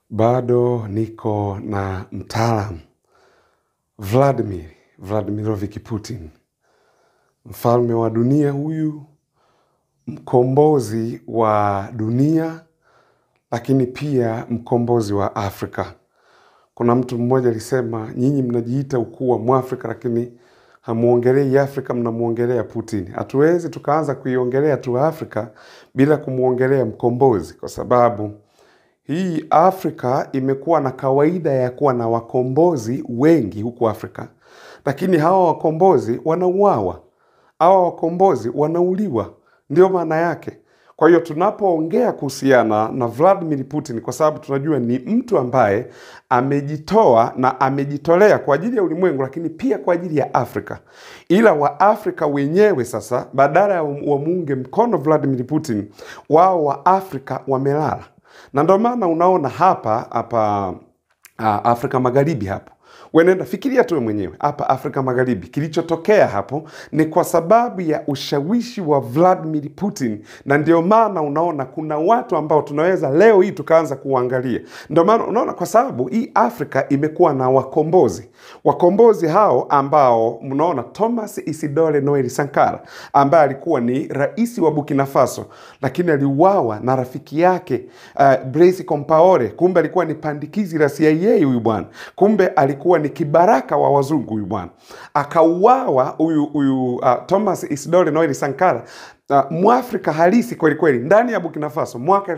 Bado niko na mtaalam Vladimir Vladimirovich Putin, mfalme wa dunia huyu, mkombozi wa dunia, lakini pia mkombozi wa Afrika. Kuna mtu mmoja alisema, nyinyi mnajiita ukuu wa Mwafrika, lakini hamuongelei Afrika, mnamwongelea Putin. Hatuwezi tukaanza kuiongelea tu Afrika bila kumwongelea mkombozi, kwa sababu hii Afrika imekuwa na kawaida ya kuwa na wakombozi wengi huku Afrika, lakini hawa wakombozi wanauawa, hawa wakombozi wanauliwa, ndio maana yake. Kwa hiyo tunapoongea kuhusiana na Vladimir Putin, kwa sababu tunajua ni mtu ambaye amejitoa na amejitolea kwa ajili ya ulimwengu, lakini pia kwa ajili ya Afrika. Ila Waafrika wenyewe sasa, badala ya wamuunge mkono Vladimir Putin, wao wa Afrika wamelala na ndio maana unaona hapa hapa uh, Afrika Magharibi hapo wenenda fikiria tu mwenyewe hapa Afrika Magharibi, kilichotokea hapo ni kwa sababu ya ushawishi wa Vladimir Putin, na ndio maana unaona kuna watu ambao tunaweza leo hii tukaanza kuangalia. Ndio maana unaona, kwa sababu hii Afrika imekuwa na wakombozi, wakombozi hao ambao mnaona Thomas Isidore Noel Sankara ambaye alikuwa ni rais wa Burkina Faso, lakini aliuawa na rafiki yake uh, Blaise Compaore. Kumbe alikuwa ni pandikizi la CIA huyu bwana, kumbe alikuwa ni kibaraka wa wazungu huyu bwana, akauawa huyu huyu uh, Thomas Isidore Noel Sankara uh, Mwafrika halisi kweli kweli ndani ya Burkina Faso mwaka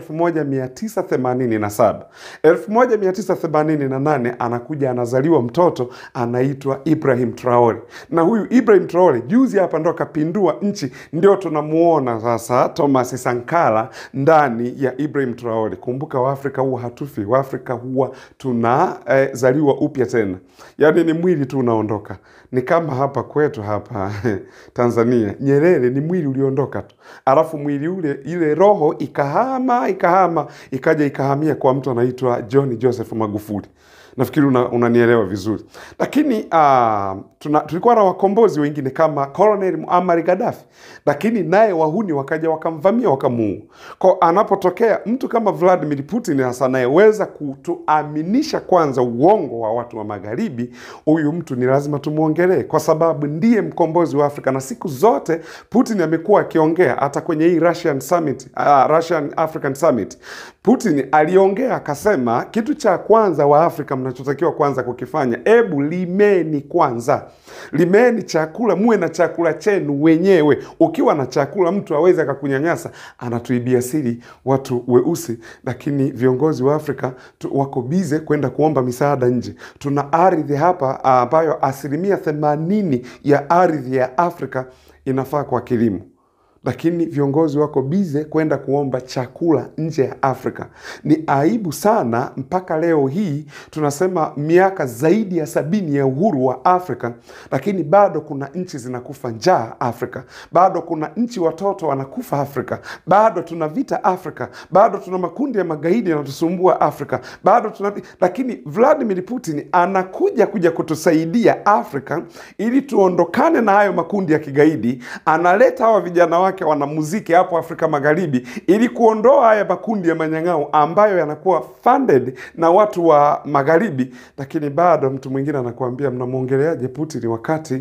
1987. 1988 anakuja anazaliwa mtoto anaitwa Ibrahim Traore, na huyu Ibrahim Traore juzi hapa ndo akapindua nchi, ndio tunamuona sasa Thomas Sankara ndani ya Ibrahim Traore. Kumbuka Waafrika huwa hatufi, Waafrika huwa tunazaliwa eh, upya tena, yaani ni mwili tu unaondoka. Ni kama hapa kwetu hapa Tanzania, Nyerere ni mwili uliondoka tu, alafu mwili ule, ile roho ikahama ikahama ikaja ikahamia kwa mtu anaitwa John Joseph Magufuli. Nafikiri unanielewa una vizuri, lakini uh, tuna, tulikuwa na wakombozi wengine kama Colonel Muammar Gaddafi, lakini naye wahuni wakaja wakamvamia wakamuua. Kwa anapotokea mtu kama Vladimir Putin hasa anayeweza kutuaminisha kwanza uongo wa watu wa magharibi, huyu mtu ni lazima tumwongelee, kwa sababu ndiye mkombozi wa Afrika, na siku zote Putin amekuwa akiongea hata kwenye hii Russian Summit, uh, Russian African Summit. Putin aliongea akasema, kitu cha kwanza wa Afrika mnachotakiwa kwanza kukifanya, ebu limeni kwanza, limeni chakula, muwe na chakula chenu wenyewe. Ukiwa na chakula, mtu aweze akakunyanyasa. Anatuibia siri watu weusi, lakini viongozi wa Afrika tu, wako bize kwenda kuomba misaada nje. Tuna ardhi hapa ambayo asilimia themanini ya ardhi ya Afrika inafaa kwa kilimo lakini viongozi wako bize kwenda kuomba chakula nje ya Afrika. Ni aibu sana, mpaka leo hii tunasema miaka zaidi ya sabini ya uhuru wa Afrika, lakini bado kuna nchi zinakufa njaa Afrika, bado kuna nchi watoto wanakufa Afrika, bado tuna vita Afrika, bado tuna makundi ya magaidi yanatusumbua Afrika, bado tuna lakini Vladimir Putin anakuja kuja kutusaidia Afrika ili tuondokane na hayo makundi ya kigaidi, analeta hawa vijana wake wanamuziki hapo Afrika Magharibi ili kuondoa haya makundi ya manyang'au ambayo yanakuwa funded na watu wa magharibi, lakini bado mtu mwingine anakuambia mnamwongeleaje Putin wakati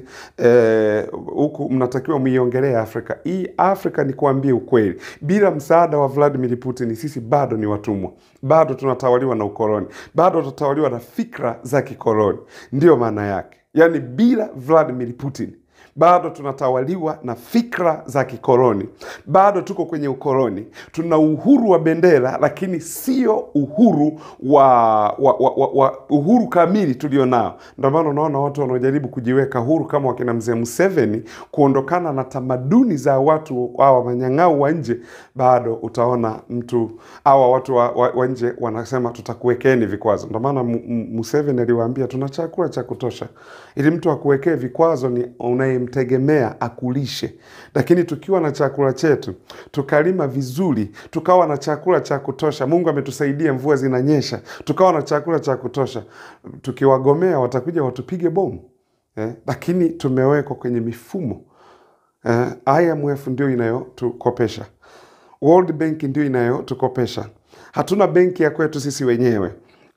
huku eh, mnatakiwa muiongelee Afrika. Hii Afrika ni kuambia ukweli, bila msaada wa Vladimir Putin sisi bado ni watumwa, bado tunatawaliwa na ukoloni, bado tunatawaliwa na fikra za kikoloni. Ndiyo maana yake, yaani bila Vladimir Putin bado tunatawaliwa na fikra za kikoloni, bado tuko kwenye ukoloni. Tuna uhuru wa bendera, lakini sio uhuru wa, wa, wa, wa, wa uhuru kamili tulio nao. Ndio maana unaona watu wanaojaribu kujiweka huru kama wakina mzee Museveni, kuondokana na tamaduni za watu hawa manyang'au wa nje, bado utaona mtu hawa watu wa, wa, wa nje wanasema tutakuwekeni vikwazo. Ndio maana Museveni aliwaambia tuna chakula cha kutosha, ili mtu akuwekee vikwazo ni unaye mtegemea akulishe. Lakini tukiwa na chakula chetu tukalima vizuri, tukawa na chakula cha kutosha, Mungu ametusaidia, mvua zinanyesha, tukawa na chakula cha kutosha, tukiwagomea watakuja watupige bomu eh? Lakini tumewekwa kwenye mifumo eh, IMF ndio inayotukopesha, World Bank ndio inayotukopesha. Hatuna benki ya kwetu sisi wenyewe.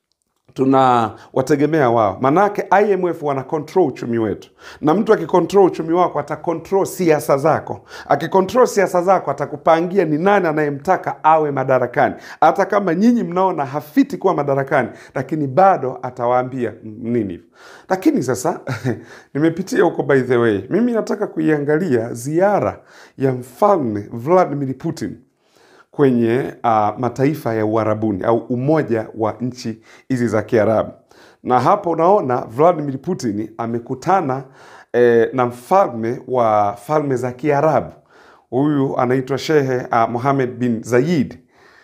tunawategemea wao, manake IMF wana control uchumi wetu, na mtu akicontrol uchumi wako atacontrol siasa zako. Akicontrol siasa zako atakupangia ni nani anayemtaka awe madarakani, hata kama nyinyi mnaona hafiti kuwa madarakani, lakini bado atawaambia nini hivyo. Lakini sasa nimepitia huko, by the way, mimi nataka kuiangalia ziara ya mfalme Vladimir Putin kwenye uh, mataifa ya Uarabuni au umoja wa nchi hizi za Kiarabu. Na hapo unaona Vladimir Putin amekutana eh, na mfalme wa falme za Kiarabu. Huyu anaitwa Shehe uh, Mohammed bin Zayed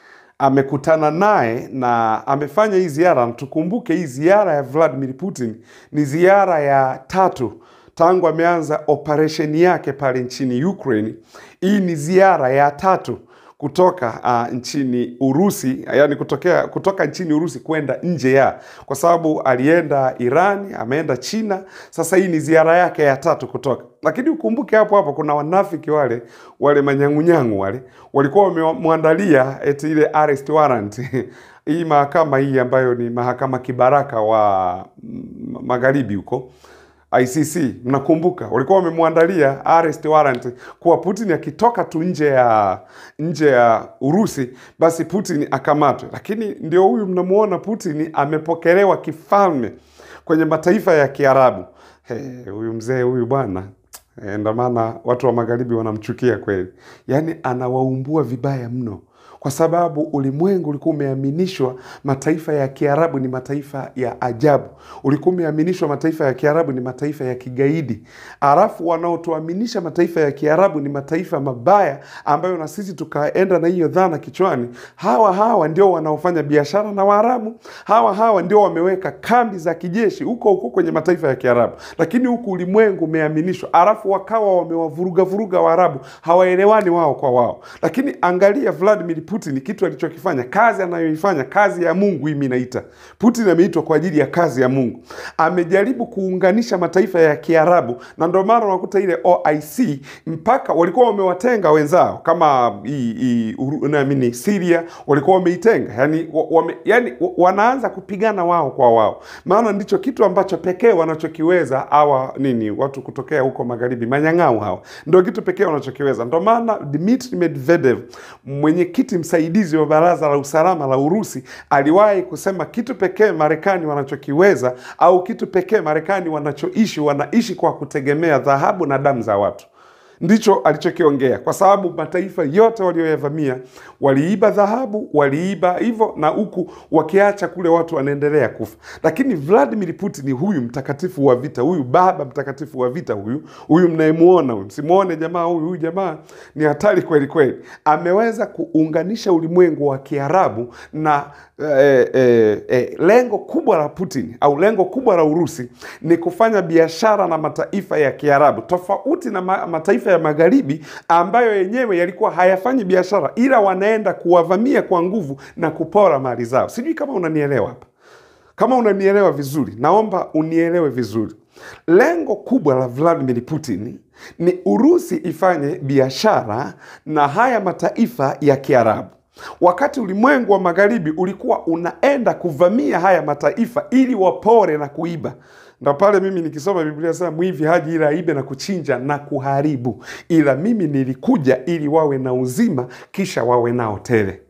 amekutana naye na amefanya hii ziara. Na tukumbuke hii ziara ya Vladimir Putin ni ziara ya tatu tangu ameanza operesheni yake pale nchini Ukraine. Hii ni ziara ya tatu kutoka uh, nchini Urusi, yani kutokea kutoka nchini Urusi kwenda nje ya, kwa sababu alienda Irani, ameenda China. Sasa hii ni ziara yake ya tatu kutoka, lakini ukumbuke hapo hapo kuna wanafiki wale wale manyang'unyangu wale walikuwa wamemwandalia eti ile arrest warrant hii mahakama hii ambayo ni mahakama kibaraka wa magharibi huko ICC mnakumbuka, walikuwa wamemwandalia arrest warrant kuwa Putin akitoka tu nje ya nje ya Urusi basi Putin akamatwe. Lakini ndio huyu mnamuona Putin amepokelewa kifalme kwenye mataifa ya Kiarabu. Hey, huyu mzee huyu bwana eh, ndio maana watu wa magharibi wanamchukia kweli, yaani anawaumbua vibaya mno kwa sababu ulimwengu ulikuwa umeaminishwa mataifa ya Kiarabu ni mataifa ya ajabu, ulikuwa umeaminishwa mataifa ya Kiarabu ni mataifa ya kigaidi, alafu wanaotuaminisha mataifa ya Kiarabu ni mataifa mabaya, ambayo na sisi tukaenda na hiyo dhana kichwani. Hawa hawa ndio wanaofanya biashara na Waarabu, hawa hawa ndio wameweka kambi za kijeshi huko huko kwenye mataifa ya Kiarabu, lakini huku ulimwengu umeaminishwa, alafu wakawa wamewavuruga vuruga Waarabu, hawaelewani wao kwa wao. Lakini angalia Vladimir Putin kitu alichokifanya, kazi anayoifanya, kazi ya Mungu. Hii mimi naita Putin ameitwa kwa ajili ya kazi ya Mungu. Amejaribu kuunganisha mataifa ya Kiarabu, na ndio maana unakuta ile OIC mpaka walikuwa wamewatenga wenzao kama hii hii Uru- naamini Syria walikuwa wameitenga, yani, wame, yani wanaanza kupigana wao kwa wao, maana ndicho kitu ambacho pekee wanachokiweza hawa nini watu kutokea huko magharibi, manyang'au hawa, ndio kitu pekee wanachokiweza. Ndio maana Dmitry Medvedev mwenyekiti msaidizi wa baraza la usalama la Urusi aliwahi kusema kitu pekee Marekani wanachokiweza au kitu pekee Marekani wanachoishi, wanaishi kwa kutegemea dhahabu na damu za watu. Ndicho alichokiongea, kwa sababu mataifa yote walioyavamia waliiba dhahabu, waliiba hivyo, na huku wakiacha kule watu wanaendelea kufa. Lakini Vladimir Putin, huyu mtakatifu wa vita, huyu baba mtakatifu wa vita, huyu huyu mnayemuona huyu, msimuone jamaa huyu, huyu jamaa ni hatari kweli kweli. Ameweza kuunganisha ulimwengu wa Kiarabu na eh, eh, eh, lengo kubwa la Putin au lengo kubwa la Urusi ni kufanya biashara na mataifa ya Kiarabu, tofauti na ma mataifa ya magharibi ambayo yenyewe yalikuwa hayafanyi biashara, ila wanaenda kuwavamia kwa nguvu na kupora mali zao. Sijui kama unanielewa hapa. Kama unanielewa vizuri, naomba unielewe vizuri. Lengo kubwa la Vladimir Putin ni Urusi ifanye biashara na haya mataifa ya Kiarabu, wakati ulimwengu wa magharibi ulikuwa unaenda kuvamia haya mataifa ili wapore na kuiba. Ndo pale mimi nikisoma Biblia sasa, mwivi haji ila aibe na kuchinja na kuharibu, ila mimi nilikuja ili wawe na uzima, kisha wawe nao tele.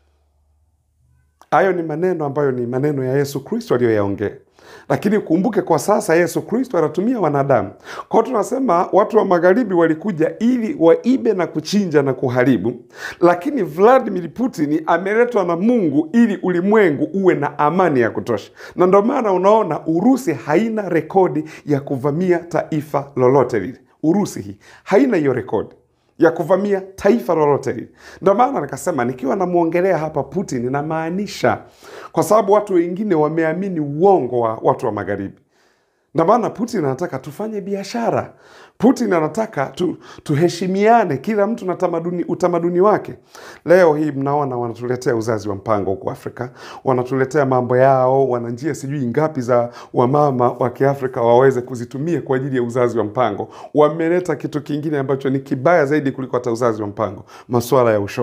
Hayo ni maneno ambayo ni maneno ya Yesu Kristo aliyoyaongea, lakini kumbuke, kwa sasa Yesu Kristo anatumia wanadamu. Kwa hiyo tunasema watu wa magharibi walikuja ili waibe na kuchinja na kuharibu, lakini Vladimir Putin ameletwa na Mungu ili ulimwengu uwe na amani ya kutosha, na ndio maana unaona Urusi haina rekodi ya kuvamia taifa lolote lile. Urusi hii haina hiyo rekodi ya kuvamia taifa lolote lile. Ndio maana nikasema nikiwa namwongelea hapa Putin namaanisha, kwa sababu watu wengine wameamini uongo wa watu wa magharibi. Ndio maana Putin anataka tufanye biashara. Putin anataka tu, tuheshimiane, kila mtu na tamaduni, utamaduni wake. Leo hii mnaona wanatuletea uzazi wa mpango huko Afrika, wanatuletea mambo yao, wana njia sijui ngapi za wamama wa Kiafrika waweze kuzitumia kwa ajili ya uzazi wa mpango. Wameleta kitu kingine ambacho ni kibaya zaidi kuliko hata uzazi wa mpango, masuala ya ushoga.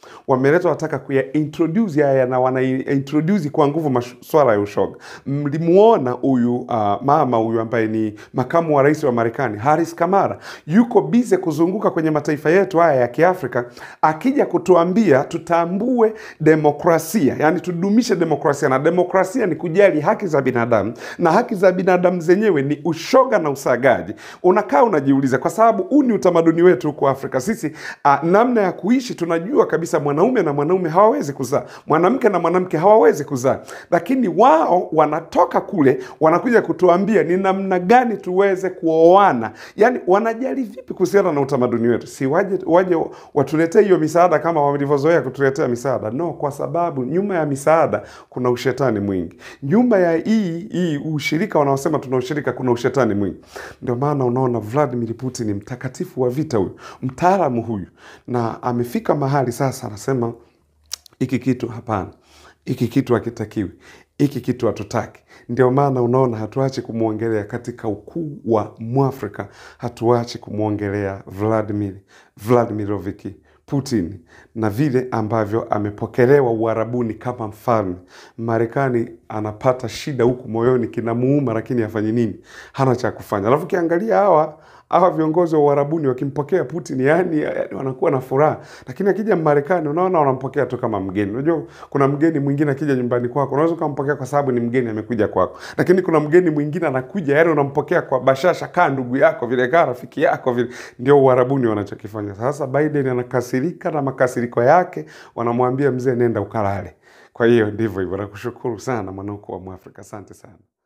wameleta wataka kuya introduce haya na wana introduce kwa nguvu masuala ya ushoga. Mlimuona huyu uh, mama huyu ambaye ni makamu wa rais wa Marekani Harris Kamara yuko bize kuzunguka kwenye mataifa yetu haya ya Kiafrika akija kutuambia tutambue demokrasia, yani tudumishe demokrasia, na demokrasia ni kujali haki za binadamu, na haki za binadamu zenyewe ni ushoga na usagaji. Unakaa unajiuliza, kwa sababu huu ni utamaduni wetu huko Afrika. Sisi uh, namna ya kuishi tunajua kabisa, mwanaume na mwanaume hawawezi kuzaa, mwanamke na mwanamke hawawezi kuzaa, lakini wao wanatoka kule wanakuja kutuambia ni namna gani tuweze kuoana. Yani wanajali vipi kuhusiana na utamaduni wetu? Si waje, waje watuletee hiyo misaada kama walivyozoea kutuletea misaada? No, kwa sababu nyuma ya misaada kuna ushetani mwingi. Nyuma ya hii hii ushirika wanaosema tuna ushirika, kuna ushetani mwingi. Ndio maana unaona Vladimir Putin ni mtakatifu wa vita huyu, mtaalamu huyu, na amefika mahali sasa anasema hiki kitu hapana, hiki kitu hakitakiwi, hiki kitu hatutaki. Ndio maana unaona hatuachi kumwongelea katika ukuu wa Mwafrika, hatuachi kumwongelea Vladimir Vladimirovich Putin na vile ambavyo amepokelewa Uarabuni kama mfalme. Marekani anapata shida huku moyoni, kinamuuma, lakini afanye nini? Hana cha kufanya. Alafu ukiangalia hawa hawa viongozi wa Uarabuni wakimpokea Putin, yani, yani wanakuwa na furaha, lakini akija Marekani unaona wanampokea tu kama mgeni. Unajua kuna mgeni mwingine akija nyumbani kwako unaweza ukampokea kwa sababu ni mgeni amekuja kwako, lakini kuna mgeni mwingine anakuja, yani unampokea kwa bashasha, kaa ndugu yako vile, kaa rafiki yako vile. Ndio Uarabuni wanachokifanya sasa. Biden anakasirika na makasiriko yake, wanamwambia mzee, nenda ukalale. Kwa hiyo ndivyo hivyo. Nakushukuru sana mwanauko wa Mwafrika, asante sana.